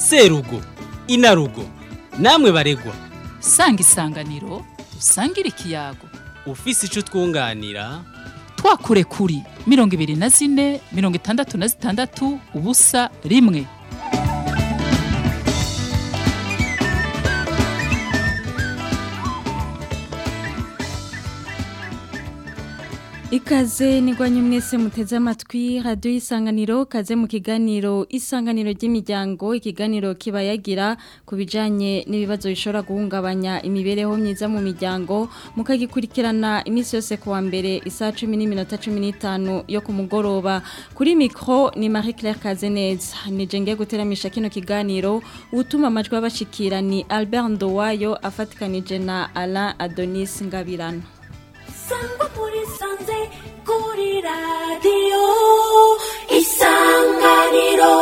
serugo inarugo namwe baregwa sanga isanganiro usangire ikiyago ufise ico twunganira twakure kuri mirongo ibiri na zine mirongo itandatu na zitandatu ubusa rimwe Ikaze nigwanye mwese muteze amatwi radio isanganiro kaze mu kiganiro isanganiro ry'imiryango ikiganiro kibayagira kubijanye n'ibibazo bishobora guhungabanya imibereho myiza mu miryango mukagikurikirana imisi yose kuwa mbere isaha 10 n'iminota 15 yo ku mugoroba kuri micro ni Marie Claire Kazeneza nije ngiye guteramisha kino kiganiro utuma amajwi abashikira ni Albert Ndowayo afatikanije na Alain Adonis Ngabirano sangwa muri sanze kuri radiyo isanganiro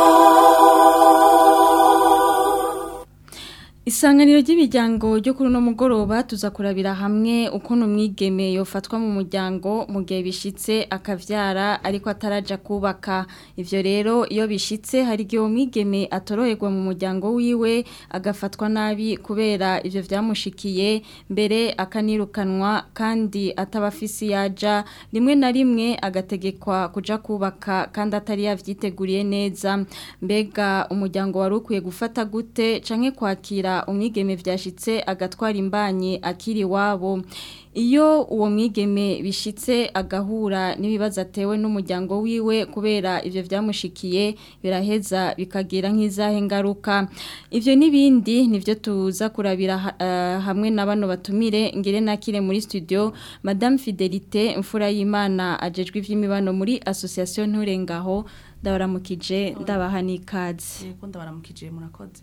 Isanganiro ry'imiryango ryo kuri uno mugoroba tuza kurabira hamwe ukuntu umwigeme yofatwa mu muryango mu gihe bishitse akavyara ariko ataraja kubaka ivyo rero iyo bishitse hari igihe umwigeme atoroherwa mu muryango wiwe agafatwa nabi kubera ivyo vyamushikiye mbere akanirukanwa kandi atabafisi yaja rimwe na rimwe agategekwa kuja kubaka kandi atari yavyiteguriye neza mbega umuryango wari ukwiye gufata gute canke kwakira umwigeme vyashitse agatwara imbanyi akiri wabo iyo uwo mwigeme bishitse agahura n'ibibazo atewe n'umuryango wiwe kubera ivyo vyamushikiye biraheza bikagira nk'izahe ngaruka ivyo n'ibindi nivyo tuza kurabira uh, hamwe na bano batumire ngire nakire muri studio Madame Fidelite mfura y'Imana ajejwe ivy'imibano muri association Nturengaho ndabaramukije ndabaha n'ikaze yego ndabaramukije murakoze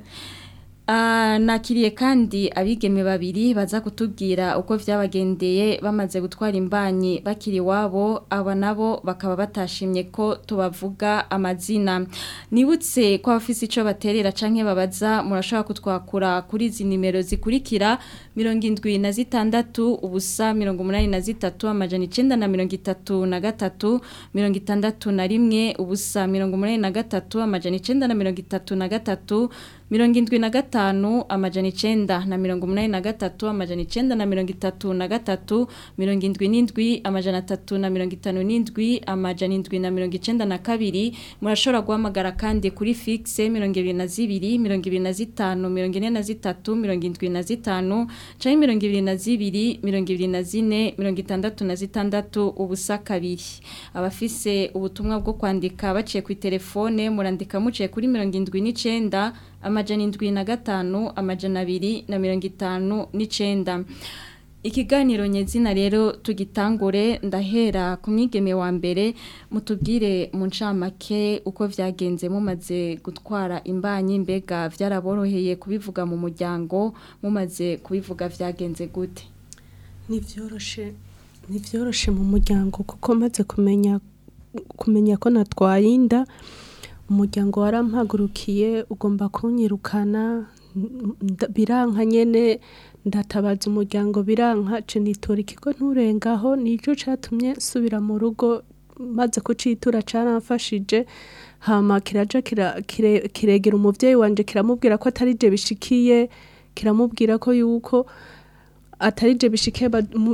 Uh, nakiriye kandi abigeme babiri baza kutubwira uko vyabagendeye bamaze gutwara imbanyi bakiri wabo aba nabo bakaba batashimye ko tubavuga amazina nibutse ko abafise ico baterera canke babaza murashobora kutwakura kuri izi nimero zikurikira mirongo indwi na zitandatu ubusa mirongo umunani na zitatu amajana icenda na mirongo itatu na gatatu mirongo itandatu na rimwe ubusa mirongo umunani na gatatu amajana icenda na mirongo itatu na gatatu mirongo indwi na gatanu amajana icenda na mirongo umunani na gatatu amajana icenda na mirongo itatu na gatatu mirongo indwi n'indwi amajana atatu na mirongo itanu n'indwi amajana indwi na mirongo icenda na kabiri murashobora guhamagara kandi kuri fixe mirongo ibiri na zibiri mirongo ibiri na zitanu mirongo ine na zitatu mirongo indwi na zitanu canke mirongo ibiri na zibiri mirongo ibiri na zine mirongo itandatu na zitandatu ubusa kabiri abafise ubutumwa bwo kwandika baciye ku telefone murandika muciye kuri mirongo indwi n'icenda amajana indwi na gatanu amajana abiri na mirongo itanu n'icenda ikiganiro nyezina rero tugitangure ndahera ku mwigeme wa mbere mutubwire mu ncamake uko vyagenze mumaze gutwara imbanyi mbega vyaraboroheye kubivuga mu muryango mumaze kubivuga vyagenze gute ntivyoroshe ntivyoroshe mu muryango kuko maze kumenya kumenya ko natwaye inda umuryango warampagurukiye ugomba kunyirukana biranka nyene ndatabaza umuryango biranka ce nitora ikigo nturengaho nico catumye nsubira mu rugo maze kucitura caramfashije hama kiraja kiregera umuvyeyi wanje kiramubwira ko atari je bishikiye kiramubwira ko yuko atari je bishikiye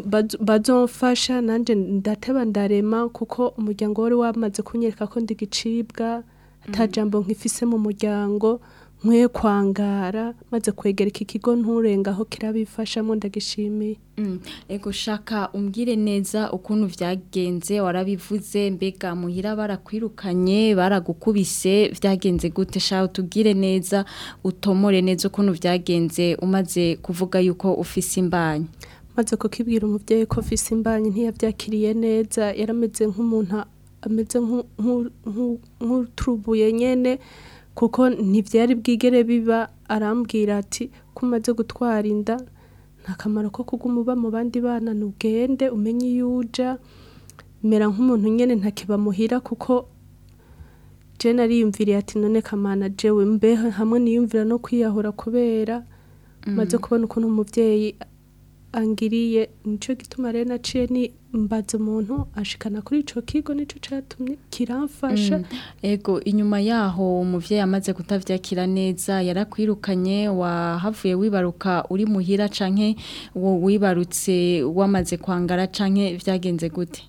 bazomfasha nanje ndateba ndarema kuko umuryango wari wamaze kunyereka ko ndigicibwa atajambo nkifise mu muryango nkwiye kwangara maze kwegera iki kigo nturengaho kirabifashamo ndagishimiye ego shaka umbwire neza ukuntu vyagenze warabivuze mbega muhira barakwirukanye baragukubise vyagenze gute sha utubwire neza utomore neza ukuntu vyagenze umaze kuvuga yuko ufise imbanyi maze kukibwira umuvyeyi ko ufise imbanyi ntiyavyakiriye neza yarameze nk'umuntu ameze nk'uturubuye nyene kuko ntibyari bwigere biba arambwira ati ko umaze gutwara inda nta kamaro ko kuguma uba mu bandi bana ntugende umenye iyo uja mera nk'umuntu nyine ntakibamuhira kuko jena ariyumviriye ati none kamana jewe mbeho hamwe niyumvira no kwiyahura kubera maze kubona ukuntu umubyeyi angiriye nico gituma rero naciye ni mbaza umuntu ashikana kuri ico kigo nico catumye kiramfasha Mm. Ego inyuma yaho umuvyeyi amaze kutavyakira neza yarakwirukanye wahavuye wibaruka uri muhira canke wo wibarutse wamaze kwangara canke vyagenze gute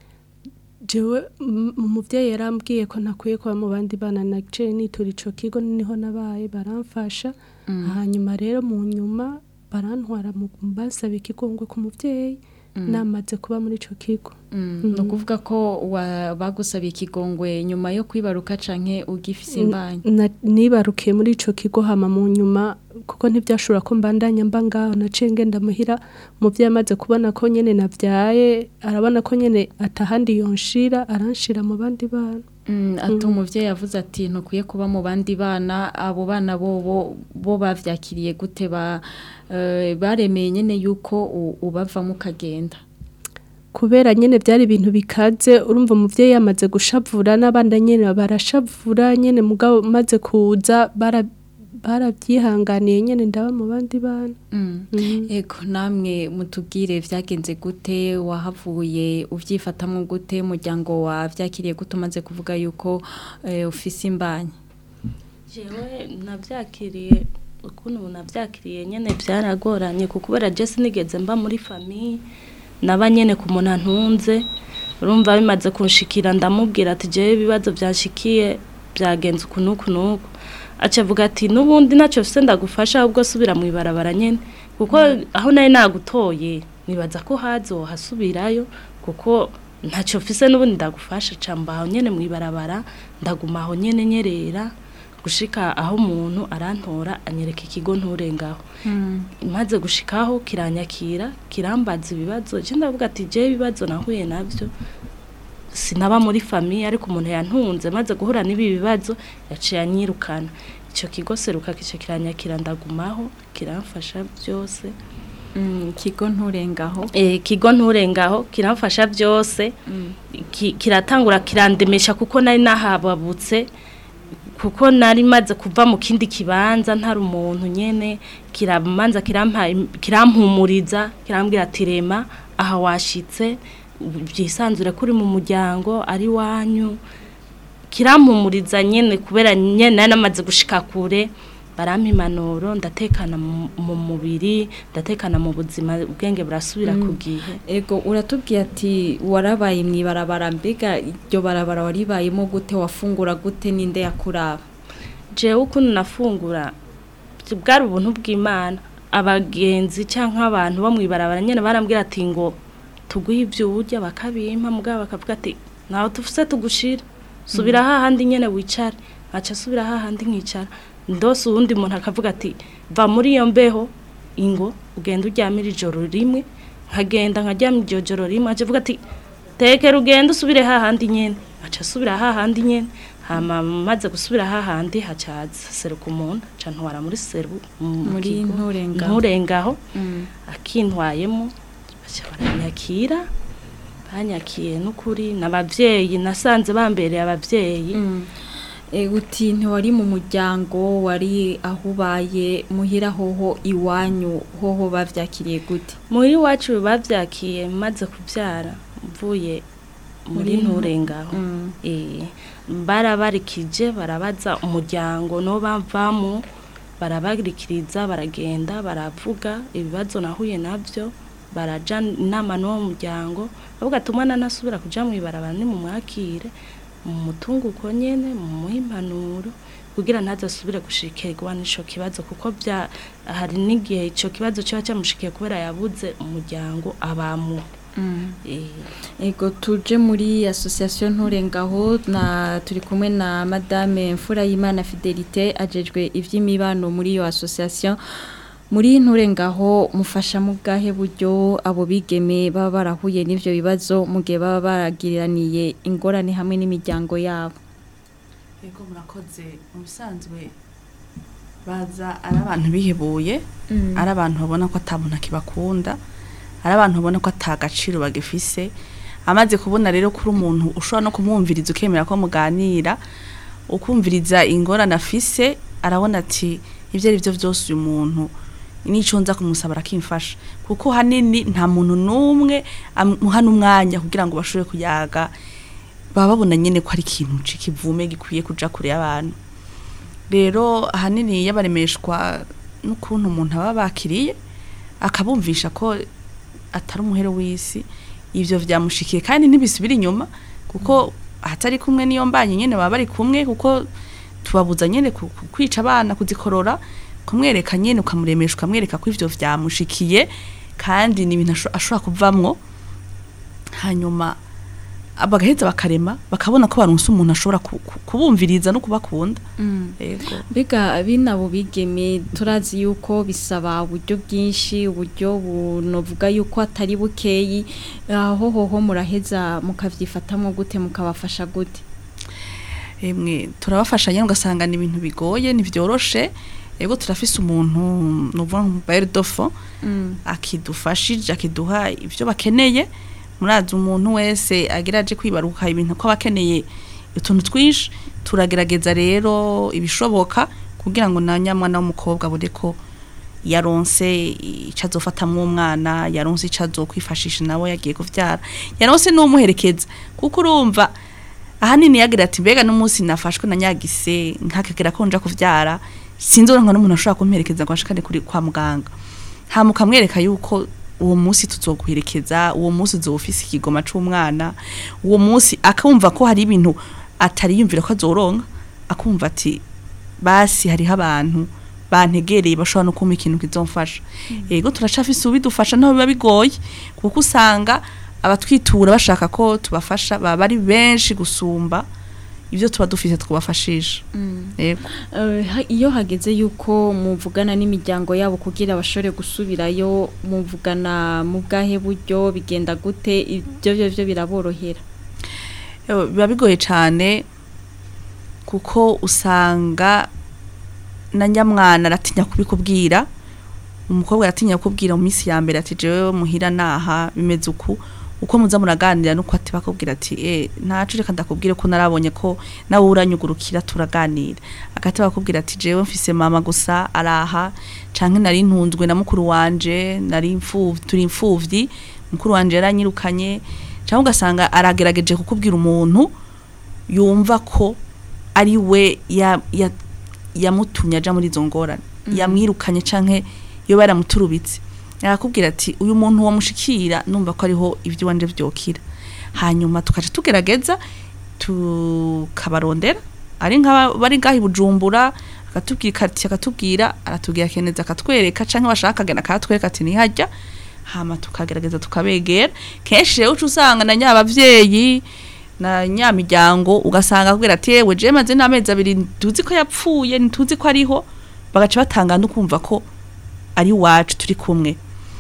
jewe m- umuvyeyi yarambwiye ko ntakwiye kuba mu bandi bana naciye nitura ico kigo niho nabaye baramfasha hanyuma rero mu nyuma barantwara mu basaba ikigongwe ku muvyeyi namaze kuba muri ico kigo ni ukuvuga ko wa- bagusabiye ikigongwe nyuma yo kwibaruka canke ugifise imbanyi Na- nibarukiye muri ico kigo hama mu nyuma kuko ntibyashobora ko mbandanya mba ngaho naciye ngenda muhira umuvyeyi amaze kubona ko nyene navyaye arabona ko nyene atahandi yonshira aranshira mu bandi bana Mm, ati umuvyeyi yavuze ati ntukwiye kuba mu bandi bana abo bana bobo bo bavyakiriye gute ba eh, baremeye nyene yuko u- ubavamo ukagenda kubera nyene byari ibintu bikaze urumva umuvyeyi yamaze gushavura n'abandi nyene barashavura nyene mugabo maze kuza bara barabyihanganiye nyene ndaba mu bandi bana Mm. Ego namwe mutubwire vyagenze gute wahavuye uvyifatamwo gute umuryango wavyakiriye gute umaze kuvuga yuko eh, ufise imbanyi jewe navyakiriye ukuntu navyakiriye nyene byaragoranye kuko kubera je sinigeze mba muri famiye naba nyene ku muntu antunze urumva bimaze kunshikira ndamubwira ati jewe ibibazo byanshikiye byagenze uku n'uku n'uku aca avuga ati n'ubundi ntacyo mfise ndagufasha ahubwo subira mu ibarabara nyene kuko aho nari nagutoye nibaza ko hazo hasubirayo kuko ntacyo mfise n'ubundi ndagufasha ca mbaho nyene mu ibarabara ndaguma aho nyene nyerera gushika aho umuntu arantora anyereka ikigo nturengaho maze gushikaho kiranyakira kirambaza ibibazo je ndavuga ati je ibibazo nahuye navyo sinaba muri famiye ariko umuntu yantunze maze guhura n'ibi bibazo yaciye anyirukana icyo kigo seruka kice kiranyakira ndagumaho kiramfasha byose Mm, ikigo nturengaho eh kigo nturengaho kiramfasha byose ki- kiratangura kirandemesha kuko nari nahababutse kuko nari maze kuva mu kindi kibanza ntari umuntu nyene kiramanza kirampa kirampumuriza kirambwira ati rema aha washitse byisanzure kuri mu muryango ari wanyu kirampumuriza nyene kubera nyene nari namaze gushika kure barampa impanuro ndatekana mu mu mubiri ndatekana mu buzima ubwenge burasubira ku gihe Ego uratubwiye ati warabaye mu ibarabara mbega iryo barabara waribayemo gute wafungura gute ninde yakuraba jewe ukuntu nafungura bwari ubuntu bw'imana abagenzi cyangwa abantu bo mu ibarabara nyine barambwira ati ngo tuguhe ibyo urya bakabimpa mugabo bakavuga ati ntawe tufise tugushira subira hahandi nyine wicare nkaca subira hahandi nkicara ndose uwundi muntu akavuga ati va muri iyo mbeho ingo ugenda uryamira ijoro rimwe nkagenda nkaryama iryo joro rimwe aca avuga ati tekera ugenda usubire hahandi nyene aca asubira hahandi nyene hama maze gusubira hahandi hacaza seruka umuntu aca ntwara muri seru mu Muri kigo, Nturengaho. nturengaho Mm. akintwayemo baca baranyakira banyakiye n'ukuri n'abavyeyi nasanze bambereye abavyeyi Mm. E, uti ntiwari mu muryango wari aho ubaye muhira hoho iwanyu hoho bavyakiriye gute muri iwacu bavyakiye maze kuvyara mvuye muri Muri Ntu- nturengaho Mm. Eh, barabarikije barabaza umuryango no bavamo barabarikiriza baragenda baravuga ibibazo nahuye navyo baraja inama n'uwo muryango bavuga ati umwana nasubira kuja mu ibarabara ni mu mwakire mu mutunguko nyene mu muhe impanuro kugira ntazasubire gushikirwa n'ico kibazo kuko bya hari n'igihe ico kibazo kiba cyamushikiye kubera yabuze umuryango abamwo Eh, Ego tuje muri association nturengaho na turi kumwe na madame Mfura y'Imana Fidelité ajejwe ivy'imibano muri iyo association muri nturengaho mufasha mu bwahe buryo abo bigeme baba barahuye n'ivyo bibazo mu gihe baba baragiraniye ingorane hamwe n'imiryango yabo Yego murakoze mu bisanzwe baza ari abantu bihebuye ari abantu babona ko atabona kibakunda ari abantu babona ko atagaciro bagifise amaze kubona rero kuri umuntu ushobora no kumwumviriza ukemera ko muganira ukumviriza ingorane afise arabona ati ibyo ari byo byose uyu muntu nico nza kumusaba arakimfasha kuko hanini nta muntu n'umwe amuha n'umwanya kugira ngo bashobore kuyaga baba babona nyene ko ari ikintu c'ikivume gikwiye kuja kure y'abantu rero ahanini yabaremeshwa n'ukuntu umuntu aba bakiriye akabumvisha ko atari umuhero w'isi ivyo vyamushikiye kandi ntibisubira inyuma kuko ahatari kumwe niyo mbanye nyene baba bari kumwe kuko tubabuza nyene ku- ku- kwica abana kuzikorora kumwereka nyene ukamuremesha ukamwereka ko ivyo vyamushikiye kandi ni ibintu asho- ashobora kuvamwo hanyuma bagaheza bakarema bakabona ko baronse umuntu ashobora ku- ku- kubumviriza no kubakunda yego Biga binabo bigeme turazi yuko bisaba uburyo bwinshi uburyo bunovuga yuko atari bukeyi aho hoho muraheza mukavyifatamwo gute mukabafasha gute emwe turabafasha nyine ugasanga ni ibintu bigoye ntibyoroshe yego turafise umuntu nuvuga nka bayeri dofo akidufashije akiduha ibyo bakeneye murazi umuntu wese agira aje kwibaruka ibintu ko abakeneye utuntu twinshi turagerageza rero ibishoboka kugira ngo na nyamwana w'umukobwa abone ko yaronse icyo azofatamwo umwana yaronse icyo azokwifashisha nawe yagiye kuvyara yaronse n'umuherekeza kuko urumva ahanini yagira ati mbega n'umunsi nafashwe na nyagise nkakagera ko nja kuvyara sinzoronka n'umuntu ashobora kumperekeza ngo ashikane kuri kwa muganga hama ukamwereka yuko uwo munsi tuzoguherekeza uwo munsi uzoba ufise ikigoma c'umwana uwo munsi akumva ko hari ibintu atari yumvira ko azoronka akumva ati basi hariho abantu bantegereye bashobora no kumpa ikintu kizomfasha yego turacafise ubidufasha naho biba bigoye kuko usanga abatwitura bashaka ko tubafasha baba ari benshi gusumba ibyo tuba dufise twubafashisha yego Eh, ha- iyo hageze yuko muvugana n'imiryango yabo kugira bashobore gusubirayo muvugana mu bwahe buryo bigenda gute ibyo byo byo biraborohera Ewe, biba bigoye cyane kuko usanga na nyamwana aratinya kubikubwira umukobwa aratinya kubwira mu minsi ya mbere ati jewe muhira naha bimeze uku uko muza muraganira nuko ati bakubwira ati eh ntacu reka ndakubwire ko narabonye ko nawe uranyugurukira turaganira agati bakubwira ati jewe mfise mama gusa araha canke nari ntunzwe na mukuru wanje nari imfuvyi turi imfuvyi mukuru wanje yaranyirukanye cyangwa ugasanga aragerageje kukubwira umuntu yumva ko ari we ya- ya- yamutumye aja muri izo ngorane yamwirukanye canke iyo baramuturubitse arakubwira ati uyu muntu wamushikira numva ko ariho ibyo wanje vyokira hanyuma tukaca tugerageza tukabarondera ari nka bari ngahi bujumbura akatubwira ikati akatubwira aratubwira keneza akatwereka canke bashaka akagenda akatwereka ati nihajya hama tukagerageza tukabegera kenshi rero uca usanga na nyabavyeyi na nyamiryango ugasanga akubwira ati yewe je maze n'amezi abiri ntuzi ko yapfuye ntituzi ko ariho bagaca batanga no kumva ko ari wacu turi kumwe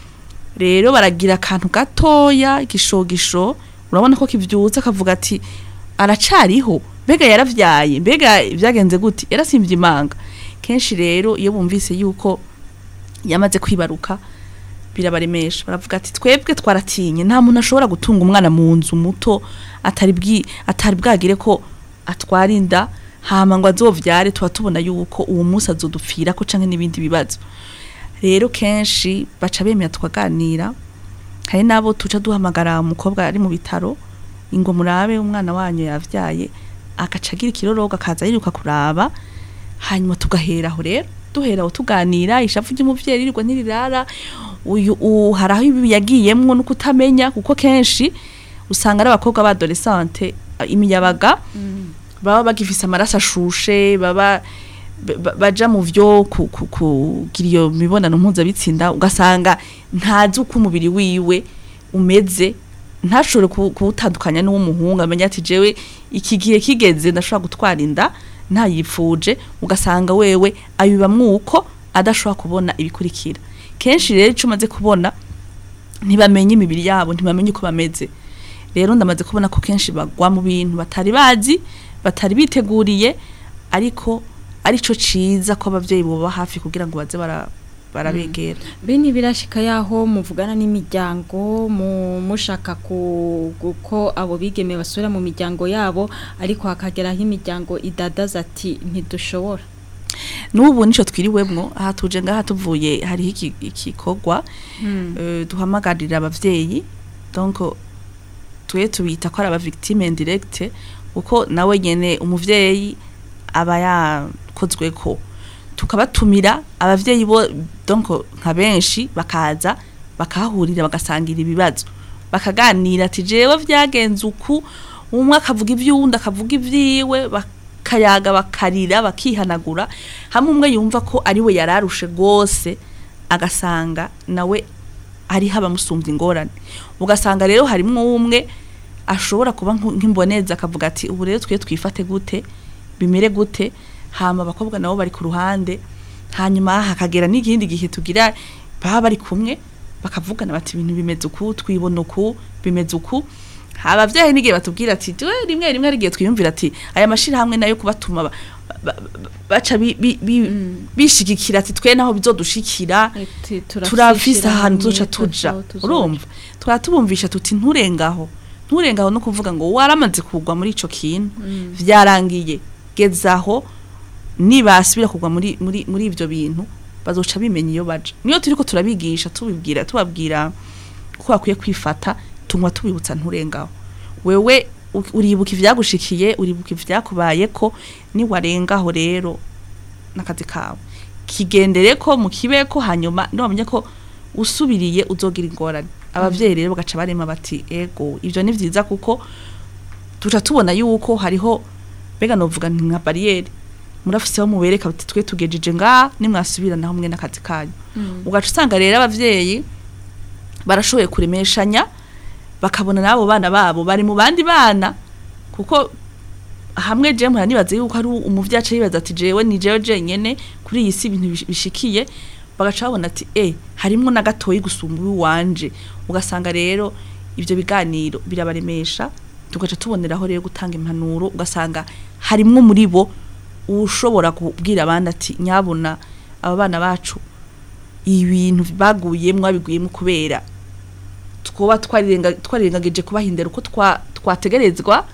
rero baragira akantu gatoya igishogisho urabona ko kivyutse akavuga ati aracariho mbega yaravyaye mbega vyagenze gute yarasimvye imanga kenshi rero iyo bumvise yuko yamaze kwibaruka birabaremesha baravuga ati twebwe twaratinye nta muntu ashobora gutunga umwana mu nzu muto atari bwi atari bwagire ko atwara inda hama ngo azovyare tuba tubona yuko uwo munsi azodupfira ko canke n'ibindi bibazo rero kenshi baca bemera tukaganira hari nabo tuca duhamagara umukobwa ari mu bitaro ingo murabe umwana wanyu yavyaye agaca agira ikiroroga akaza yiruka kuraba hanyuma tugahera aho rero duhera aho tuganira ishavu ry'umuvyeyi ririrwa ntirirara uyu u- hari aho ibi yagiyemwo no kutamenya kuko kenshi usanga ari abakobwa b'adolescente imiyabaga baba bagifise amaraso ashushe baba ba- ba- baja mu vyo ku- ku- kugira iyo mibonano mpuzabitsinda ugasanga ntazi uko umubiri wiwe umeze ntashobore ku- kuwutandukanya n'uw'umuhungu amenya ati jewe iki gihe kigeze ndashobora gutwara inda ntayipfuje ugasanga wewe abibamwo uko adashobora kubona ibikurikira kenshi rero ico umaze kubona ntibamenye imibiri yabo ntibamenye uko bameze rero ndamaze kubona ko kenshi bagwa mu bintu batari bazi batari biteguriye ariko arico ciza ko abavyeyi boba hafi kugira ngo baze bara barabegera bene birashika yaho muvugana n'imiryango mu mushaka ku ko abo bigeme basubira mu miryango yabo ariko hakageraho imiryango idadaza ati ntidushobora n'ubu nico twiriwemwo aha tuje ngaha tuvuye hariho iki- igikorwa eh, duhamagarira abavyeyi donc twe tubita ko ari aba victime indirecte kuko nawe nyene umuvyeyi aba yakozwe ko tukabatumira abavyeyi bo donc nka benshi bakaza bakahahurira bagasangira ibibazo bakaganira ati jewe vyagenze uku umwe akavuga ivy'uwundi akavuga ivyiwe bakayaga bakarira bakihanagura hamwe umwe yumva ko ari we yararushe rwose agasanga nawe hariho abamusumvya ingorane ugasanga rero harimwo umwe ashobora kuba nku- nk'imboneza akavuga ati ubu rero twe twifate gute bimere gute hama abakobwa nabo bari ku ruhande hanyuma hakagera n'ikindi gihe tugira baba bari kumwe bakavugana bati ibintu bimeze uku twibona uku bimeze uku abavyeyi n'igihe batubwira ati "Twe rimwe rimwe ari igihe twiyumvira ati aya mashirahamwe nayo kubatuma ba- ba- ba- baca bi- bi- bi- bishigikira ati twe naho bizodushikira turafise ahantu tuca tuja urumva twaba tubumvisha tuti nturengaho nturengaho no kuvuga ngo waramaze kugwa muri ico kintu vyarangiye gezaho nibasubira kugwa muri muri muri ivyo bintu bazoca bimenya iyo baja niyo turiko turabigisha tubibwira tubabwira ko bakwiye kwifata tunywa tubibutsa nturengaho wewe u- uribuka ivyagushikiye uribuka ivyakubaye ko niwarengaho rero n'akazi kawe kigendere ko mu kibeko hanyuma nibamenye ko usubiriye uzogira ingorane abavyeyi rero bagaca barema bati ego ivyo ni vyiza kuko tuca tubona yuko hariho mbega novuga nti nka bariyeri murafiseho mubereka bati twe tugejeje ngaha nimwasubirana hamwe n'akazi kanyu ugaca usanga rero abavyeyi barashoboye kuremeshanya bakabona n'abo bana babo bari mu bandi bana kuko hamwe je mpora nibaza yuko ari umuvyi aca yibaza ati jewe ni jewe jenyene kuri iyi si ibintu bish- bishikiye bagaca babona ati eh harimwo na gatoyi gusumba uwanje ugasanga rero ivyo biganiro birabaremesha tugaca tuboneraho rero gutanga impanuro ugasanga harimwo muri bo ushobora kubwira abandi ati nyabona aba bana bacu ibintu baguyemwo babiguyemwo kubera twoba twarirenga- twarirengagije kubahindura uko twa- twategerezwa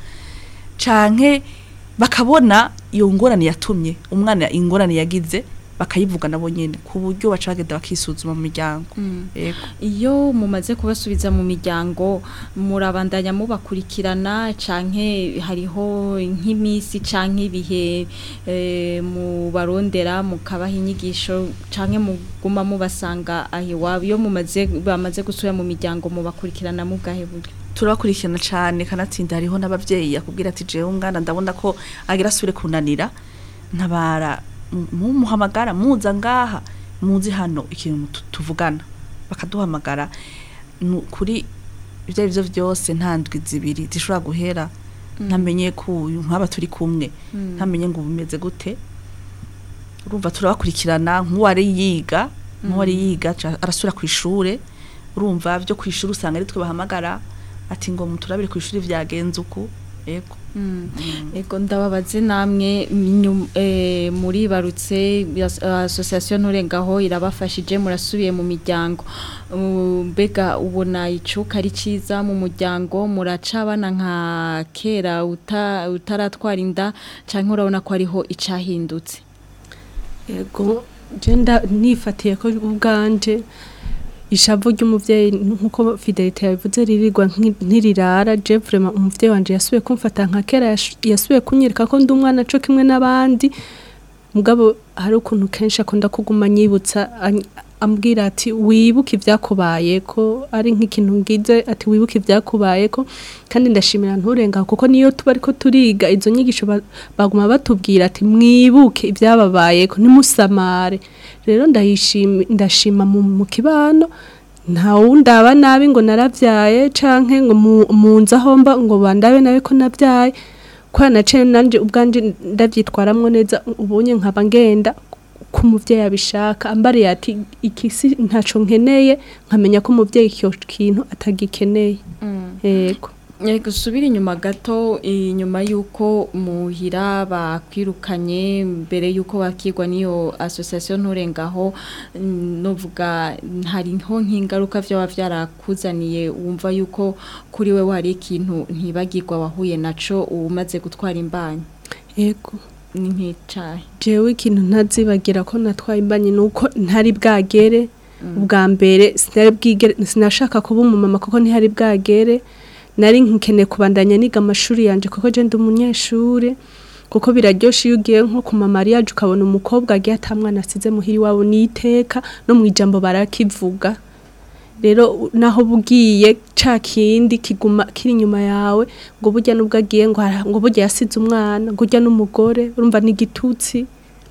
canke bakabona iyo ngorane yatumye umwana ingorane yagize bakayivuga nabo nyene ku buryo baca bagenda bakisuzuma mu miryango yego iyo mumaze kubasubiza mu miryango murabandanya mubakurikirana canke hariho nk'imisi canke ibihe eh, mubarondera mukabaha inyigisho canke muguma mubasanga aho iwabo iyo mumaze bamaze gusubira mu miryango mubakurikirana mu bwahe buryo turakurikirana cane kanatsinda hariho n'abavyeyi akubwira ati jewe umwana ndabona ko agira asubire kunanira ntabara mu- mumuhamagara muza ngaha muzi hano ikintu tu- tuvugana bakaduhamagara Nu- kuri ivyo arivyo vyose nta ndwi zibiri zishobora guhera ntamenye ko uyu nk'aba turi kumwe ntamenye ngo bimeze gute urumva turabakurikirana nk'uwari yiga nk'uwari yiga aca- arasubira ku ishure urumva byo ku ishuri usanga ari twe bahamagara ati ngo muturabire ku ishuri vyagenze uku yego Ego ndababaze namwe nyu- eh, muri barutse yas- association nturengaho irabafashije murasubiye mu miryango Uh, mbega ubona icuka ari ciza mu muryango muracabana nka kera uta- utaratwara inda canke urabona ko ariho icahindutse yego jenda nifatiye ko ubwanje ishavu ry'umuvyeyi nkuko fidelite yabivuze ririrwa nki- ntirirara je vraiment umuvyeyi wanje yasubiye kumfata nka kera yash- yasubiye kunyereka ko ndi umwana co kimwe n'abandi mugabo hari ukuntu kenshi akunda kuguma nyibutsa any- ambwira ati wibuke ibyakubaye ko ari nk'ikintu ngize ati wibuke ibyakubaye ko kandi ndashimira nturenga kuko niyo tuba ariko turiga izo nyigisho ba- baguma batubwira ati mwibuke ibyababaye ko ntimusamare rero ndayishima ndashima mu, mu kibano nta wundaba nabi ngo naravyaye canke ngo mu- munzi aho mba ngo bandabe nawe ko navyaye kwa naciye nanje ubwanje ndavyitwaramwo neza ubunye nkaba ngenda ko umuvyeyi abishaka ambariye ati ikisi ntaco nkeneye nkamenya ko umuvyeyi icyo kintu atagikeneye yego Yego subira inyuma gato inyuma yuko muhira bakwirukanye mbere yuko bakigwa niyo association nturengaho mm, novuga hariho nk'ingaruka byaba byarakuzaniye wumva yuko kuri we wari ikintu ntibagirwa wahuye naco umaze gutwara imbanyi yego ni nk'icahe jewe ikintu ntazibagira ko natwaye imbanyi nuko ntari bwagere ubwa mbere sinari bwigere sinashaka kuba umumama kuko ntihari bwagere nari nkeneye kubandanya niga amashuri yanje kuko je ndi umunyeshure kuko biraryoshe iyo ugiye nko ku mamariyaje ukabona umukobwa agiye atamwana asize muhiri wabo n'iteka no mu ijambo barakivuga rero u- naho bugiye ca kindi kiguma kiri inyuma yawe ngo burya nubwo agiye ngo ara- ngo burya yasize umwana ngo urya n'umugore urumva ni igitutsi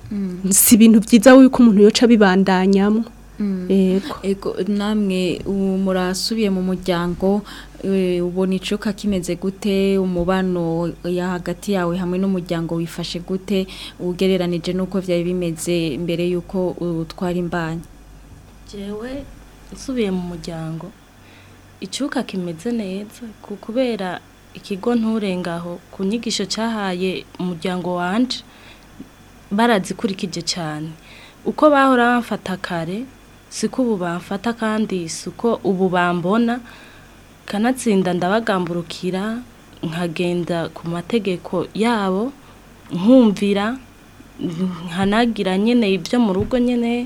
si ibintu byiza yuko umuntu yoca bibandanyamo yego Ego namwe ubu murasubiye mu muryango eh, ubona icuka kimeze gute umubano ya hagati yawe hamwe n'umuryango wifashe gute ugereranije n'uko byari bimeze mbere y'uko utwara imbanyi jewe nsubiye mu muryango icyuka kimeze neza ku kubera ikigo nturengaho ku nyigisho cyahaye umuryango wanje barazikurikije cyane uko bahora bamfata kare siko ubu bamfata kandi siko ubu bambona kanatsinda ndabagamburukira nkagenda ku mategeko yabo nkumvira nkanagira nyine ibyo mu rugo nyine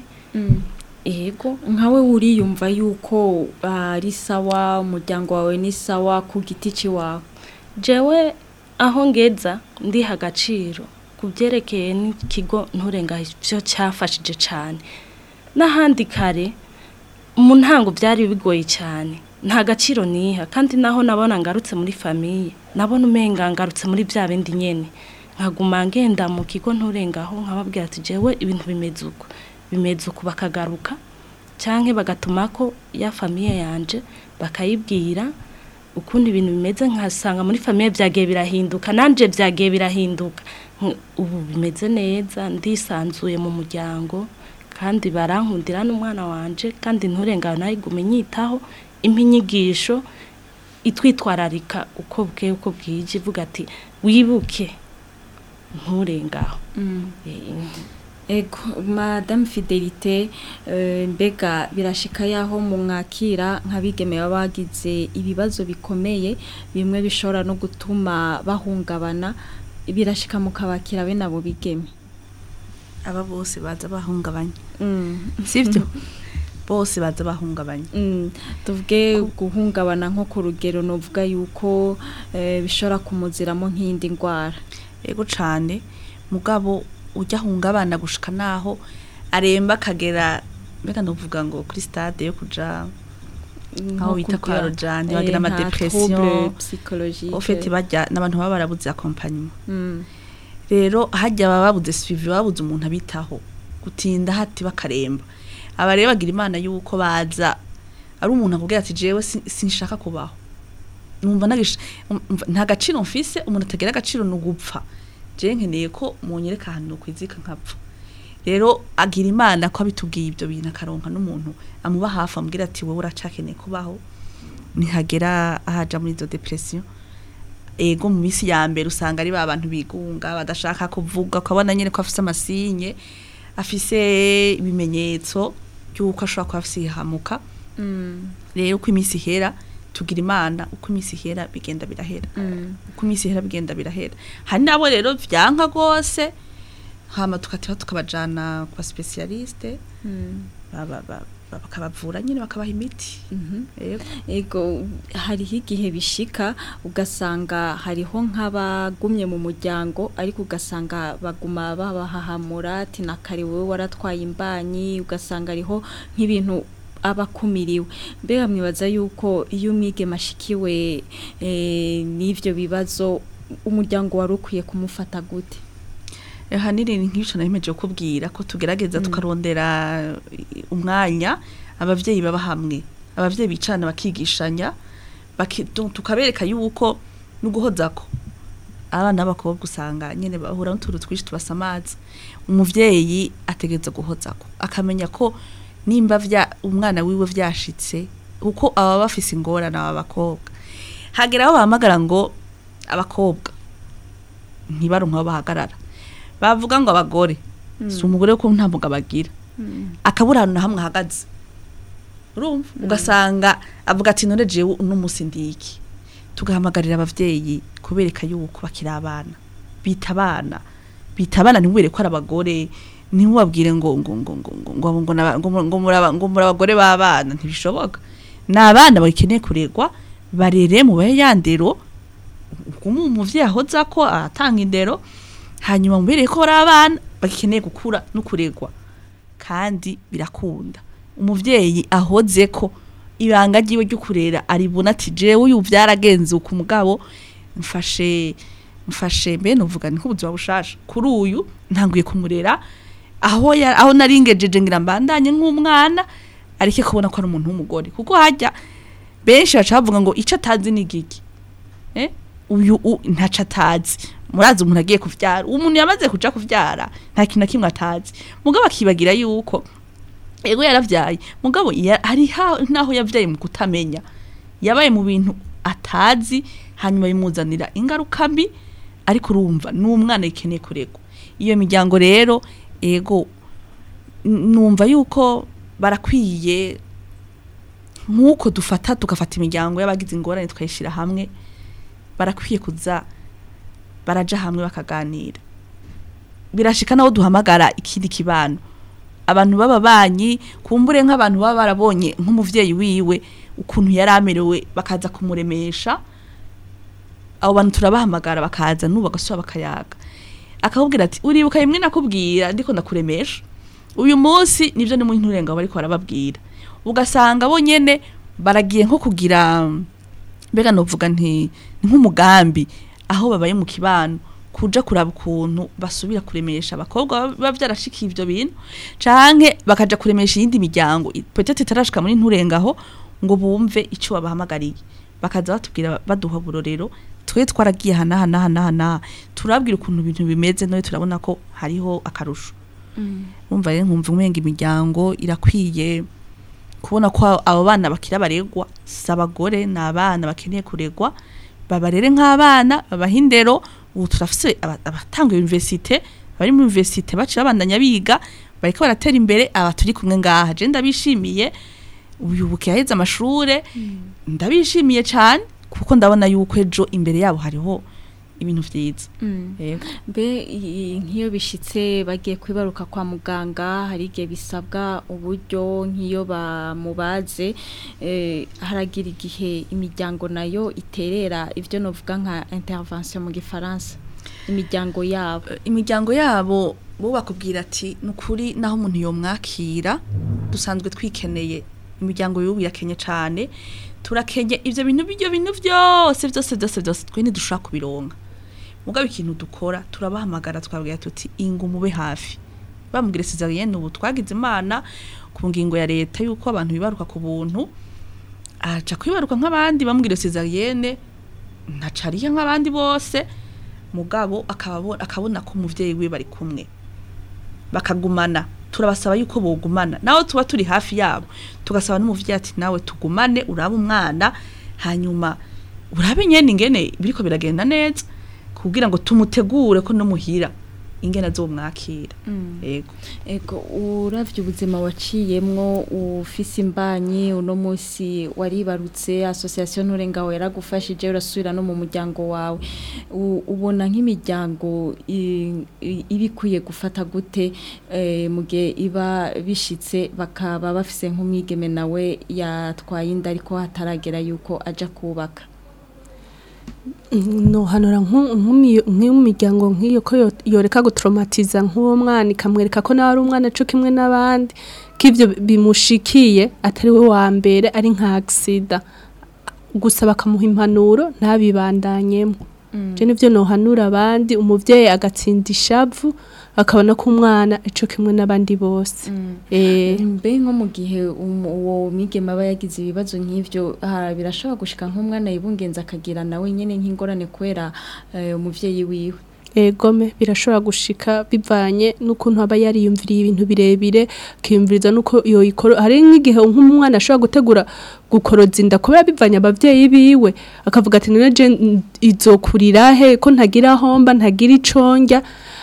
yego nkawe uriyumva yuko ari sawa umuryango wawe ni sawa ku giti cy'iwawe jewe aho ngeza ndiha agaciro ku byerekeye n'ikigo nturenga ibyo cyafashije cyane n'ahandi kare mu ntango byari bigoye cyane nta gaciro niha kandi naho nabona ngarutse muri famiye nabona umenga ngarutse muri bya bindi nyene nkaguma ngenda mu kigo nturengaho nkababwira ati jewe ibintu bimeze uko bimeze uko bakagaruka canke bagatuma ko ya famiye yanje bakayibwira ukundi ibintu bimeze nkasanga muri famiye byagiye birahinduka nanje byagiye birahinduka Nk- ubu bimeze neza ndisanzuye mu muryango kandi barankundira n'umwana wanje kandi nturengane nayigume nyitaho impa inyigisho itwitwararika uko bwe uko bwije ivuga ati wibuke nturengaho Eh, Ego, Madame Fidelite, eh, mbega birashika yaho mu mwakira nk'abigeme baba bagize ibibazo bikomeye bimwe bishobora no gutuma bahungabana birashika mukabakira bene abo bigeme. aba bose baza bahungabanya Mm. sibyo bose baza bahungabanya Mm, tuvuge guhungabana nko ku rugero novuga yuko eh, bishobora kumuziramo nk'indi ndwara. yego cane mugabo ujya ahungabana gushika naho aremba akagera mbega ndavuga ngo kuri stade yo kuja aho bita kwa rojani bagira ama depression psychologique. ofete bajya n'abantu baba barabuze accompagnement Mm. rero hajya baba babuze suivi babuze umuntu abitaho gutinda hati bakaremba aba rero bagira imana yuko baza ari umuntu akubwira ati jewe sin- sinshaka kubaho numva nagish- umva, nta gaciro mfise umuntu atagira agaciro ni ugupfa jewe nkeneye ko munyereka ahantu nokwizika nkapfa rero agira imana ko abitubwiye ibyo bintu akaronka n'umuntu amuba hafi amubwira ati wowe uracakeneye kubaho nihagera ahaja muri izo depression ego mu minsi ya mbere usanga ari ba bantu bigunga badashaka kuvuga ukabona nyine ko afise amasinye afise ibimenyetso by'uko ashobora kuba afise ihamuka Mm. rero uko iminsi ihera tugira imana uko iminsi ihera bigenda birahera Mm. uko iminsi ihera bigenda birahera hari nabo rero vyanka rwose hama tukatiba tukabajana ku baspecialiste Mm. baba- ba- ba- bakabavura nyine bakabaha imiti Mhm. Ego. Ego hariho igihe bishika ugasanga hariho nk'abagumye mu muryango ariko ugasanga baguma babahahamura ati na kare wowe waratwaye imbanyi ugasanga hariho nk'ibintu abakumiriwe mbega mwibaza yuko iyo umwigeme ashikiwe eh, n'ivyo bibazo umuryango wari ukwiye kumufata gute ahanini ni nk'ibyo nabimeje kukubwira ko tugerageza tukarondera eh, umwanya abavyeyi baba hamwe abavyeyi bicarana bakigishanya baki- tu- tukabereka yuko no guhozako abana b'abakobwa usanga nyene bahura n'utuntu twinshi tubasamaza umuvyeyi ategereza guhozako akamenya ko nimba vya umwana wiwe vyashitse kuko aba bafise ingorane aba bakobwa hagera aho bahamagara ngo abakobwa ntibaronke aho bahagarara bavuga ngo abagore si umugore ko nta mugabo agira akabura ahantu na hamwe ahagaze urumva ugasanga avuga ati none jewe uno munsi ndiki tugahamagarira abavyeyi kubereka yuko bakiri abana bita abana bitabana ntiwere ko ari abagore ntiwabwire ngo ngo ngo ngo ngo ngo ngo naba- ngo ngo muraba ngo muri abagore b'abana ntibishoboka ni abana bakeneye kuregwa barere mu bahe yandero umu umuvyeyi ahoza ko atanga indero hanyuma mubereye ko ari abana bakeneye gukura no kuregwa kandi birakunda umuvyeyi ahoze ko ibanga ryiwe ryo kurera aribona ati jewe uyu vyaragenze uku mugabo mfashe mfashe mbe nuvuga ni nk'ubuzima bushasha kuri uyu ntanguye kumurera aho ya, aho naringejeje ngira mbandanye nk'umwana arike kubona ko ari umuntu w'umugore kuko hajya benshi baca bavuga ngo ico atazi ni giki eh uyu u- ntaco atazi murazi umuntu agiye kuvyara umuntu yamaze kuja kuvyara nta kintu na kimwe atazi mugabo akibagira yuko ego yaravyaye mugabo ya- hari ha- naho yavyaye mu kutamenya yabaye mu bintu atazi hanyuma bimuzanira ingaruka mbi ariko urumva n'umwana yikeneye kuregwa iyo miryango rero ego n- numva yuko barakwiye nk'uko dufata tugafata imiryango y'abagize ingorane tukayishyira hamwe barakwiye kuza baraja hamwe bakaganira birashika naho duhamagara ikindi kibano abantu b'ababanyi kumbure nk'abantu baba barabonye nk'umuvyeyi wiwe ukuntu yari amerewe bakaza kumuremesha abo bantu turabahamagara bakaza n'ubu bagasubira bakayaga akakubwira ati uribuka rimwe nakubwira ndiko ndakuremesha uyu munsi nivyo ni mu nturenga bariko barababwira ugasanga bo nyene baragiye nko kugira mbega novuga nti ni nk'umugambi aho babaye mu kibano kuja kuraba ukuntu basubira kuremesha abakobwa baba vyarashikiye ivyo bintu canke bakaja kuremesha iyindi miryango i- peut-être itarashika muri nturengaho ngo bumve ico babahamagariye bakaza batubwira baduha burorero twe twaragiye hana hana hana hana turabwira ukuntu ibintu bimeze none turabona ko hariho akarusho umva rero nkumva umenga imiryango irakwiye kubona ko abo bana bakira baregwa si abagore ni abana bakeneye kuregwa babarere nk'abana babaha indero ubu turafise aba- abatanga universite bari mu universite baciye babandanya biga bariko baratera imbere aba turi kumwe ngaha je ndabishimiye uyu buke yaheze amashure ndabishimiye cyane kuko ndabona yuko ejo imbere yabo hariho ibintu vyiza yego mbe i- nk'iyo bishitse bagiye kwibaruka kwa muganga hari igihe bisabwa uburyo nk'iyo bamubaze eh, haragira igihe imiryango nayo iterera ibyo novuga nka intervention mu gifaransa imiryango yabo imiryango yabo bo bakubwira ati ni ukuri naho umuntu yomwakira dusanzwe twikeneye imiryango y'ubu irakenye cyane turakenye ibyo bintu ibyo bintu byose byose byose byose twe ntidushobora kubironka mugabo ikintu dukora turabahamagara twabwira tuti ingo mube hafi bamubwira sezariyene ubu twagize imana ku ngingo ya leta y'uko abantu bibaruka ku buntu aca kwibaruka nk'abandi bamubwira sezariyene ntacariye nk'abandi bose mugabo akaba abo- akabona ko umuvyeyi we bari kumwe bakagumana turabasaba yuko bogumana nawe tuba turi hafi yabo tugasaba n'umuvyeyi ati nawe tugumane urabe umwana hanyuma urabe nyene ingene biriko biragenda neza kugira ngo tumutegure ko no muhira ingene azomwakira yego ego uravye ubuzima waciyemwo ufise imbanyi uno munsi waribarutse association nturengaho yaragufashije urasubira no mu muryango wawe U- ubona nk'imiryango i- i- iba ikwiye gufata gute eh, mu gihe iba bishitse bakaba bafise nk'umwigeme nawe yatwaye inda ariko hataragera yuko aja kubaka nohanura nk'imiryango nk'iyo ko yo- yoreka gutraumatiza nk'uwo mwana ikamwereka ko nawe ari umwana cyo kimwe n'abandi ko ibyo bimushikiye atari we wa mbere ari nka agisida gusa bakamuha impanuro ntabibandanyemo je nivyo nohanura abandi umuvyeyi agatsinda ishavu akabona ko umwana ico kimwe n'abandi bose eh mbe nko mu gihe um- uwo mwigeme aba yagize ibibazo nk'ivyo ah, birashobora gushika nk'umwana yibungenza akagira nawe nyene nk'ingorane kubera eh, umuvyeyi wiwe egome birashobora gushika bivanye n'ukuntu aba yariyumviriye ibintu birebire akiyumviriza n'uko yoyikora hari nk'igihe nk'umwana ashobora gutegura gukoroza inda kubera bivanye abavyeyi biwe akavuga ati none je n- izokurira he ko ntagira homba ntagira iconjya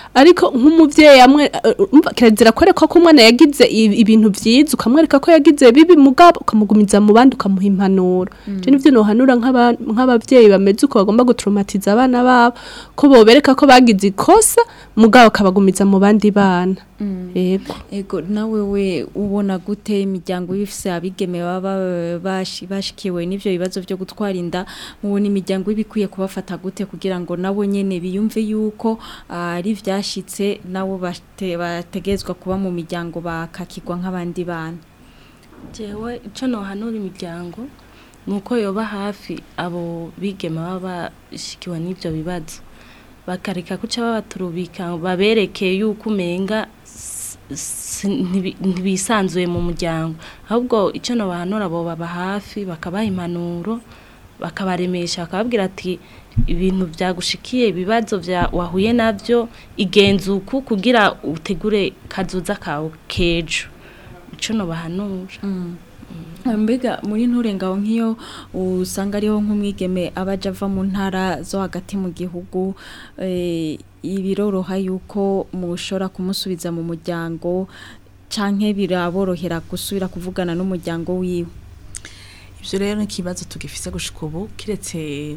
ariko nk'umuvyeyi amwe uh, umva, kirazira kwereka ko umwana yagize i- ibintu vyiza ukamwereka ko yagize bibi mugabo ukamugumiza mu bandi ukamuha impanuro je nivyo nohanura nk'aba- nk'abavyeyi bameze uko bagomba gutraumatiza abana babo ko bobereka ko bagize ikosa mugabo akabagumiza mu bandi bana yego Ego nawe we ubona gute imiryango y'ifise abigeme baba bashi- bashikiwe n'ivyo bibazo byo gutwara inda mubona imiryango ibikwiye kubafata gute kugira ngo nabo nyene biyumve yuko ah, ari vyashitse nabo bate- bategezwa kuba mu miryango bakakirwa nk'abandi bana jewe icyo nohanura imiryango ni uko yoba hafi abo bigema baba bashikiwe n'ibyo bibazo bakareka guca babaturubika babereke yuko umenga s- s- ntibi- ntibisanzuye mu muryango ahubwo icyo nobahanura abo baba hafi bakabaha impanuro bakabaremesha bakababwira ati ibintu byagushikiye ibibazo bya wahuye nabyo igenza uku kugira utegure kazoza kawe kejo icyo nobahanura mbega muri nturengaho nk'iyo usanga ariho nk'umwigeme aba aja ava mu ntara zo hagati mu gihugu eh, biroroha yuko mushobora kumusubiza mu muryango canke biraborohera gusubira kuvugana n'umuryango wiwe ivyo rero ni ikibazo tugifise gushika ubu kiretse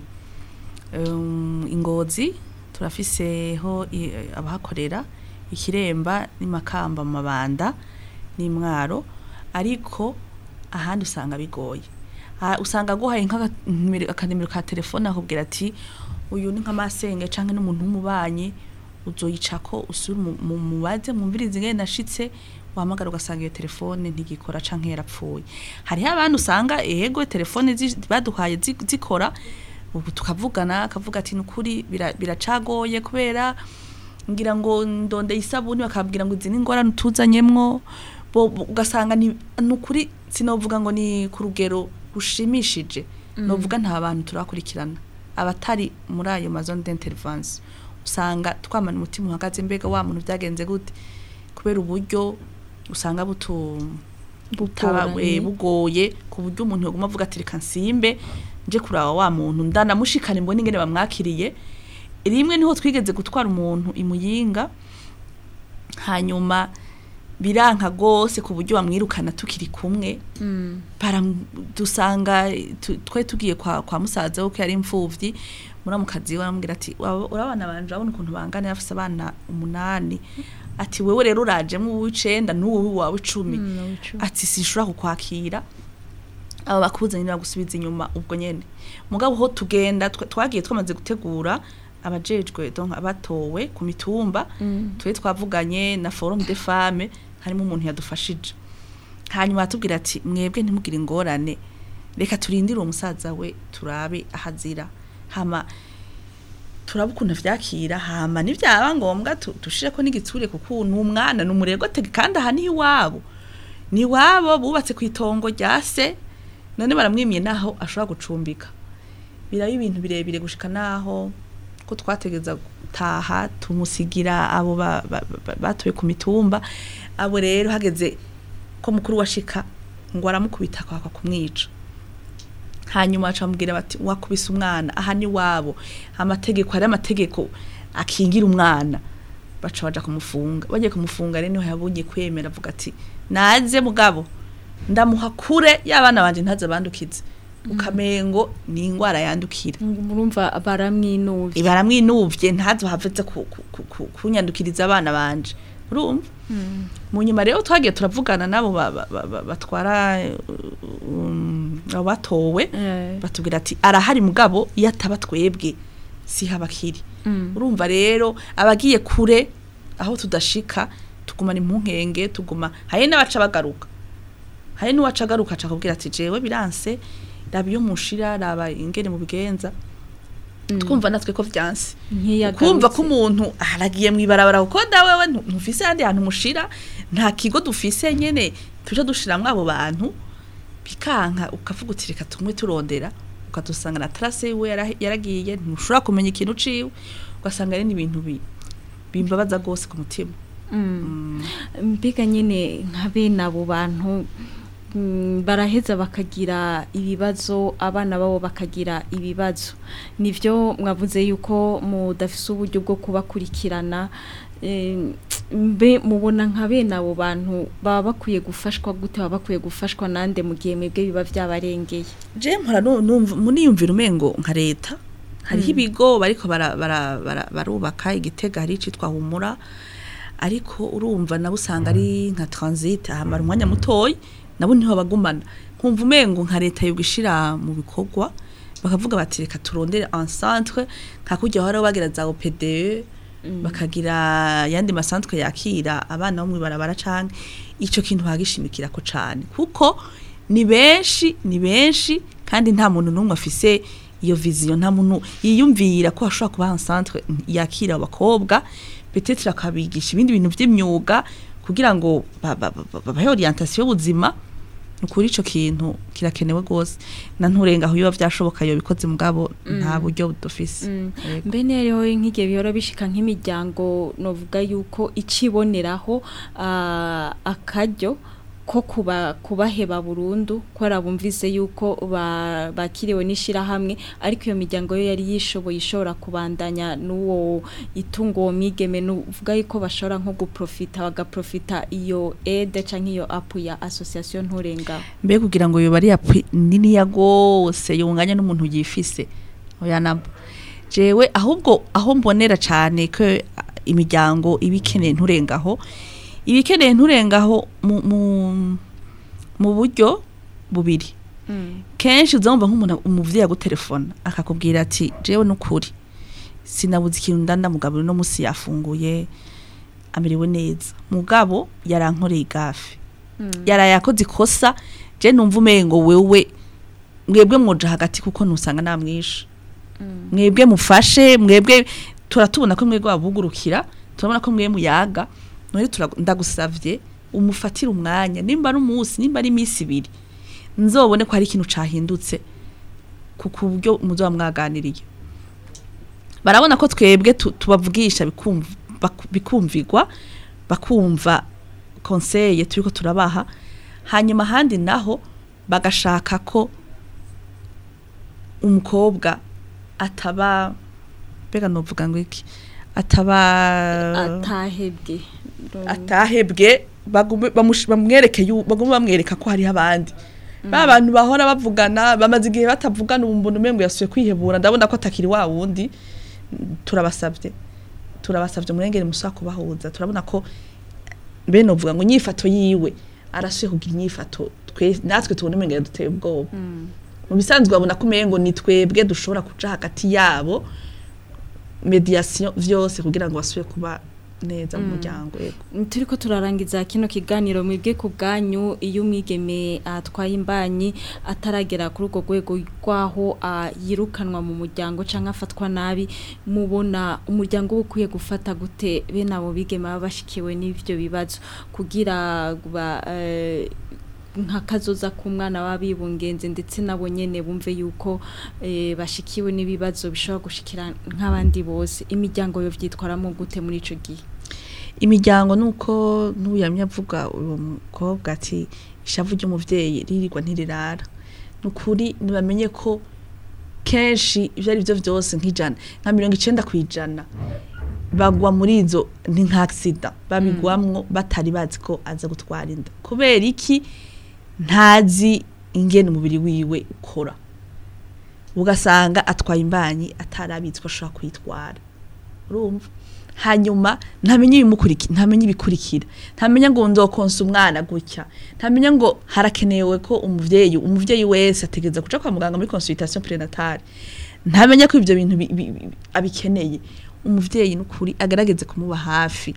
um, ingozi turafiseho i- abahakorera ikiremba n'imakamba mu mabanda n'imwaro ariko ahandi usanga bigoye Ah, usanga aguhaye nk'akanimero akanimero ka telefone akubwira ati uyu ni nk'amasenge canke n'umuntu w'umubanyi uzoyicako usubire mu- mu mubaze mwumvirize ingene nashitse wahamagara ugasanga iyo telefone ntigikora canke yarapfuye hariho abantu usanga ego telefone zi- baduhaye zi- zikora ubu tukavugana akavuga ati nukuri bira- biracagoye kubera ngira ngo ndonde isabuni bakabwira ngo izi ni ingorane utuzanyemwo bo- bo- ugasanga ni nukuri sinovuga ngo ni ku rugero rushimishije novuga nta bantu turakurikirana abatari muri ayo mazone d'intervention usanga twamana umutima uhagaze mbega wa muntu byagenze gute kubera uburyo usanga butu butaba Bugoranye. eh, bugoye ku buryo umuntu yaguma avuga ati reka nsimbe nje kuraba wa muntu ndanamushikana mbone ingene bamwakiriye rimwe niho twigeze gutwara umuntu imuyinga hanyuma biranka gose ku buryo bamwirukana tukiri kumwe baram- dusanga tu- twe tugiye kwa, kwa musaza we ko yari imfuvyi muramukazi we aramubwira ati "Waba- urabana banje urabona ukuntu bangana afise abana umunani ati wewe rero urajemwo uw'icenda n'uwo wawe icumi ati sinshobora kukwakira aba bakuzanye bagusubiza inyuma ubwo nyene mugabo ho tugenda twa- twagiye twamaze gutegura abajejwe donc abatowe ku mitumba twe twavuganye na forum de femme harimo umuntu yadufashije hanyuma atubwira ati mwebwe ntimugire ingorane reka turindire uwo musaza we turabe ahazira hama turaba ukuntu vyakira hama nivyaba ngombwa tu- dushireko n'igitsure kuko ni umwana ni umurego tege kandi aha ni iwabo ni iwabo bubatse ku itongo rya se none baramwimiye naho ashobora gucumbika biraba ibintu birebire gushika naho ko twategeza gutaha tumusigira abo ba- ba- ba- batuye ku mitumba abo rero hageze ko mukuru washika ngo aramukubita akaka kumwica hanyuma acamubwira bati wakubise umwana aha ni wabo amategeko hari amategeko akingira umwana baca baja kumufunga bagiye kumufunga rero niho yabonye kwemera avuga ati naze mugabo ndamuha kure y'abana banje ntaze bandukize ukamengo ni ingwara yandukira murumva baramwinuvye baramwinuvye ntazo havetse ku- ku- ku- ku- kunyandukiriza abana banje urumva mu nyuma rero twagiye turavugana nabo ba- ba- ba- ba- batwara um, abo batowe Eh. batubwira ati arahari mugabo iyo ataba twebwe si habakiri urumva rero abagiye kure aho tudashika tugumana impunkenge tuguma hari n'abaca bagaruka hari n'uwaca agaruka aca akubwira ati jewe biranse raba iyo mushira raba ingene mu bigenza twumva natwe ko vyanse kumva ko umuntu aragiye mu ibarabara kuko dawewe ntu- ntufise ahandi hantu mushira nta kigo dufise nyene tuje dushiramwo abo bantu bikanka ukavuga uti reka tumwe turondera ukadusanga na trace yiwe yara- yaragiye ntushobora kumenya ikintu ciwe ugasanga ari n'ibintu bi bimbabaza gose ku mutima mbega nyine nka bene abo bantu mm, baraheza bakagira ibibazo abana babo bakagira ibibazo nivyo mwavuze yuko mudafise uburyo bwo kubakurikirana eh, mbe mubona nka bene abo bantu baba bakwiye gufashwa gute baba bakwiye gufashwa nande mu gihe mwebwe biba vyabarengeye je mpora nu- numva muniyumvira umengo nka leta hariho ibigo bariko bara- bara- bara- barubaka igitega hari icitwa humura ariko urumva nabo usanga ari nka transit ahamara umwanya mutoyi nabo niho bagumana nkumva umengo nka leta yo gishira mu bikorwa bakavuga bati reka turondere en centre nka kujya hora bagira za OPDE bakagira yandi masanzwe yakira abana bo mwibarabara canke ico kintu bagishimikira ko cane kuko ni benshi ni benshi kandi nta muntu n'umwe afise iyo vision nta muntu yiyumvira ko hashobora kuba un centre yakira abakobwa peut-être akabigisha ibindi bintu vy'imyuga kugira ngo ba- ba- ba- babahe orientation y'ubuzima ukuri ico kintu kirakenewe gose na nturenga aho biba vyashoboka yo bikoze mugabo nta buryo dufise Yego. mbene rero nk'igihe bihora bishika nk'imiryango novuga yuko iciboneraho ah, akaryo ko kuba kubaheba burundu ko arabumvise yuko ba- bakiriwe n'ishirahamwe ariko iyo miryango yo yari yishoboye ishobora kubandanya n'uwo itungo uwo mwigeme nuvuga yuko bashobora nko guprofita bagaprofita iyo aide canke iyo app ya association nturenga mbe kugira ngo yoba ari yapwi niniya gose yunganya n'umuntu yifise oya nabo jewe ahubwo aho mbonera cane ko ah, imiryango ibikeneye nturengaho ibikeneye nturengaho mu, mu, mu buryo bubiri kenshi uzumva nk'umuntu umuvyeyi agutelefona akakubwira ati jewe nukuri sinabuze ikintu ndandamugaburira no musi yafunguye amerewe neza mugabo yarankoreye igafe yaraye akoze ikosa je numva umengo wewe mwebwe mwoja hagati kuko nusanga namwisha mwebwe mufashe mwebwe turatubona ko mwebwe babugurukira turabona ko mwe muyaga none tura- ndagusavye umufatire umwanya nimba ari umunsi nimba ari iminsi ibiri nzobone ko hari ikintu cahindutse ku ku buryo muzoba mwaganiriye barabona ko twebwe tu- tubavugisha bikumv- baku- bikumvigwa bakumva konseye turiko turabaha hanyuma ahandi naho bagashaka ko umukobwa ataba mbega novuga ngo iki ataba atahebwe atahebwe bagume- bamush- bamwereke yu- bagume bamwereka ko hariho abandi ba bantu bahora bavugana bamaze igihe batavugana ubu mbona umengo yasuye kwihebura ndabona ko atakiri wa wundi turabasabye turabasabye umurengere musaba kubahuza turabona ko bene uvuga ngo inyifato yiwe arasuye kugira inyifato twe natwe tubona umengere duteye ubwoba mu bisanzwe babona ko umengo ni twebwe dushobora kuja hagati yabo mediation vyose kugira ngo basubire kuba neza mu muryango yego turiko turarangiza kino kiganiro mwebwe ku bwanyu iyo umwigeme atwaye imbanyi ataragera kuri urwo rwego rwaho ah, yirukanwa mu muryango cyangwa afatwa nabi mubona umuryango uba ukwiye gufata gute bene abo bigeme baba bashikiwe n'ibyo bibazo kugira ba, eh, nka kazoza k'umwana w'abibungenze ndetse nabo nyene bumve yuko eh, bashikiwe n'ibibazo bishobora gushikira nk'abandi bose imiryango yo vyitwaramo gute muri ico gihe imiryango nuko n'uyamye avuga uwo mukobwa ati ishavu ry'umuvyeyi ririrwa ntirirara nukuri nibamenye ko kenshi ivyo ari byo vyose nk'ijana nka mirongo icenda kw'ijana bagwa muri izo ni nka accident babigwamwo batari bazi ko aza gutwara inda kubera iki ntazi ingene umubiri wiwe ukora ugasanga atwaye imbanyi atarabitse ko ashobora kuyitwara urumva hanyuma ntamenye ibimukurikira ntamenye ibikurikira ntamenya ngo nzokonsa umwana gutya ntamenya ngo harakenewe ko umuvyeyi umuvyeyi wese ategereza kuja kwa muganga muri consultation prenatale ntamenya ko ivyo bintu bi- bi- bi- abikeneye umuvyeyi n'ukuri agerageze kumuba hafi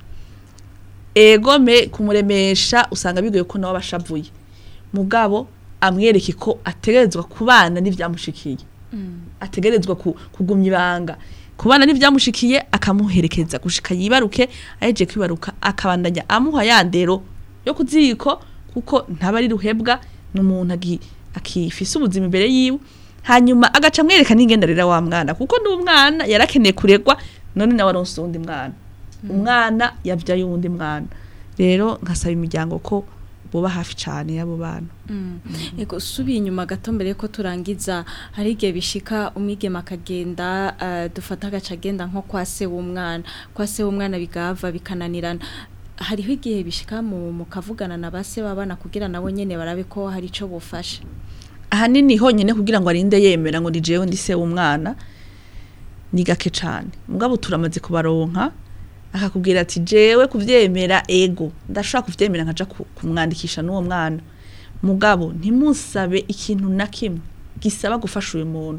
egome kumuremesha usanga bigoye ko nawe abashavuye mugabo amwereke ko ategerezwa kubana n'ivyamushikiye ategerezwa ku- kugumya ibanga kubana n'ivyamushikiye akamuherekeza gushika yibaruke aheje kwibaruka akabandanya amuha ya ndero yo kuziko kuko ntaba ari ruhebwa n'umuntu agi- akifise ubuzima imbere yiwe hanyuma agaca amwereka n'ingenderera wa mwana kuko n'umwana yarakeneye kuregwa none nawe aronse uwundi mwana umwana yavyaye uwundi mwana rero nkasaba imiryango ko boba hafi cyane y'abo bana Ego subiye inyuma gato mbere ko turangiza hari igihe bishika umwigema akagenda eh, dufata agaca agenda nko kwa se w'umwana kwa se w'umwana bigava bikananirana hariho igihe bishika mu mukavugana na base babana kugira nabo nyene barabe ko hari ico bufasha ahanini honyine kugira ngo arinde yemera ngo ni jewe ndi se w'umwana ni gake cyane mugabo turamaze kubaronka akakubwira ati jewe kuvyemera ego ndashobora kuvyemera nkaja ku- kumwandikisha n'uwo mwana mugabo ntimusabe ikintu na kimwe gisaba gufasha uyu muntu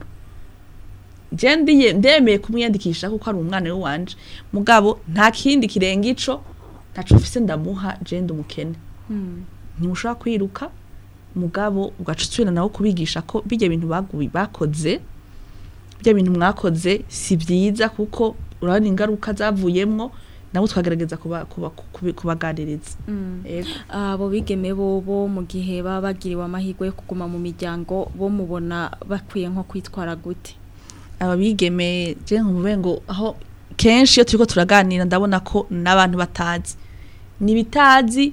je ndiye ndemeye kumwiyandikisha kuko ari umwana we wanje mugabo nta kindi kirenga ico ntaco mfise ndamuha je ndi umukene ntimushobora kwiruka mugabo ugaca usubira nawo kubigisha ko bijya bintu baguye bakoze bijya bintu mwakoze si byiza kuko urabona ingaruka zavuyemwo nabo twagerageza kuba- kuba- kubi- kubaganiriza Ego. abo bigeme bobo mu gihe baba bagiriwe amahirwe yo kuguma mu miryango bo mubona bakwiye nko kwitwara gute aba bigeme je nkumve ngo aho kenshi iyo turiko turaganira ndabona ko n'abantu batazi nibitazi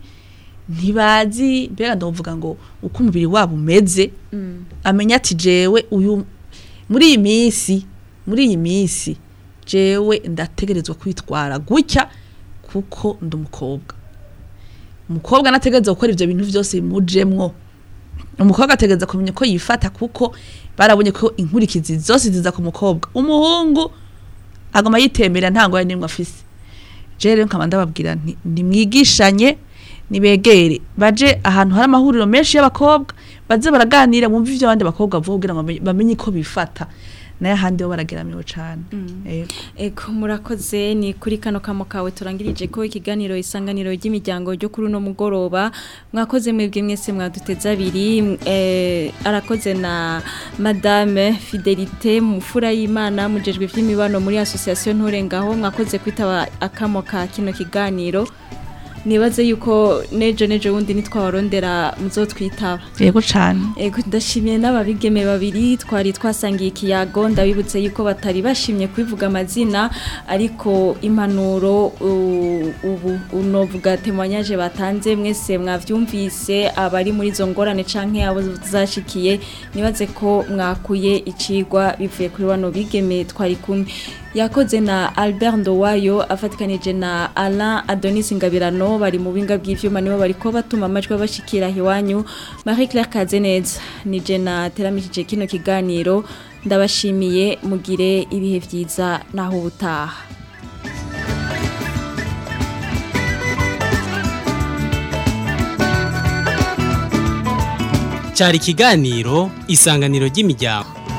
ntibazi mbega ndavuga ngo uko umubiri wabo umeze amenya ati jewe uyu muri iyi minsi muri iyi minsi jewe ndategerezwa kwitwara gutya kuko ndi umukobwa umukobwa anategereza gukora ivyo bintu vyose bimujemwo umukobwa ategereza kumenya ko yifata kuko barabonye ko inkurikizi zose ziza ku mukobwa umuhungu agoma yitembera nta ngwara n'imwe afise je rero nkaba ndababwira nti nimwigishanye nibegere baje ahantu hari amahuriro menshi y'abakobwa baze baraganira bumve ivyo abandi bakobwa bavuga kugira ngo bamenye- bamenye ko bifata nayo ahandi bo barageramiwe cane Ego. Eko murakoze ni kuri kano kamo kawe turangirije ko ikiganiro isanganiro ry'imiryango ryo kuri uno mugoroba mwakoze mwebwe mwese mwaduteza abiri eh, arakoze na madame Fidelite mufura y'Imana mujejwe ivy'imibano muri association nturengaho mwakoze kwitaba akamo ka kino kiganiro nibaze yuko nejo nejo wundi nitwabarondera muzotwitaba yego cane Ego ndashimiye n'ababigeme babiri twari twasangiye ikiyago ndabibutse yuko batari bashimye kwivuga amazina ariko impanuro u- ubu unovuga temoyanyaje batanze mwese mwavyumvise abari muri izo ngorane canke abo zashikiye nibaze ko mwakuye icigwa bivuye kuri bano bigeme twari kumwe yakoze na Albert Ndowayo afatikanije na Alain Adonis Ngabirano bari mu binga bw'ivyuma nibo bariko batuma amajwi bashikira hiwanyu Marie Claire Kazeneza nije na teramishije kino kiganiro ndabashimiye mugire ibihe vyiza naho ubutaha cyari ikiganiro isanganiro ry'imiryango